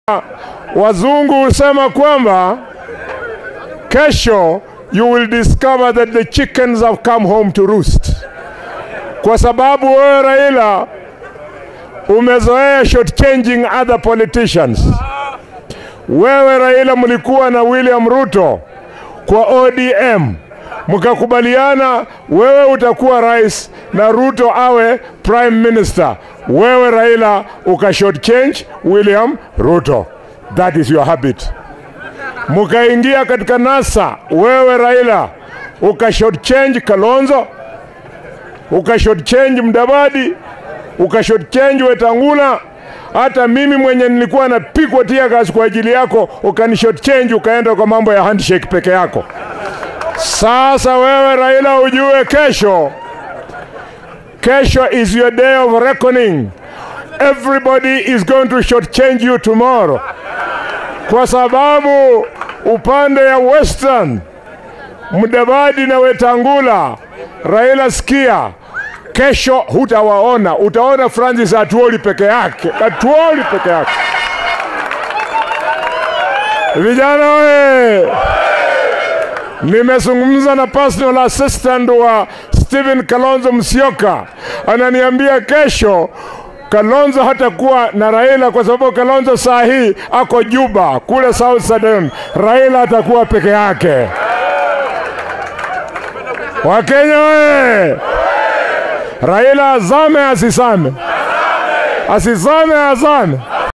Wazungu husema kwamba kesho you will discover that the chickens have come home to roost, kwa sababu wewe Raila umezoea shortchanging other politicians. Wewe Raila mlikuwa na William Ruto kwa ODM mkakubaliana, wewe utakuwa rais na Ruto awe prime minister. Wewe Raila uka shortchange William Ruto, that is your habit. Mkaingia katika NASA, wewe Raila uka shortchange Kalonzo, uka shortchange Mdavadi, uka shortchange Wetangula hata mimi mwenye nilikuwa napigwa tear gas kwa ajili yako ukani shortchange ukaenda kwa mambo ya handshake peke yako. Sasa wewe Raila ujue kesho, kesho is your day of reckoning. Everybody is going to shortchange you tomorrow, kwa sababu upande ya Western Mudavadi na Wetangula, Raila sikia, kesho hutawaona, utaona Francis Atuoli peke yake, Atuoli peke yake. Vijana we, nimezungumza na personal assistant wa Stephen Kalonzo Musyoka, ananiambia kesho Kalonzo hatakuwa na Raila kwa sababu Kalonzo saa hii ako Juba kule South Sudan. Raila atakuwa peke yake. Wakenya we, Raila azame asisame, asisame azame.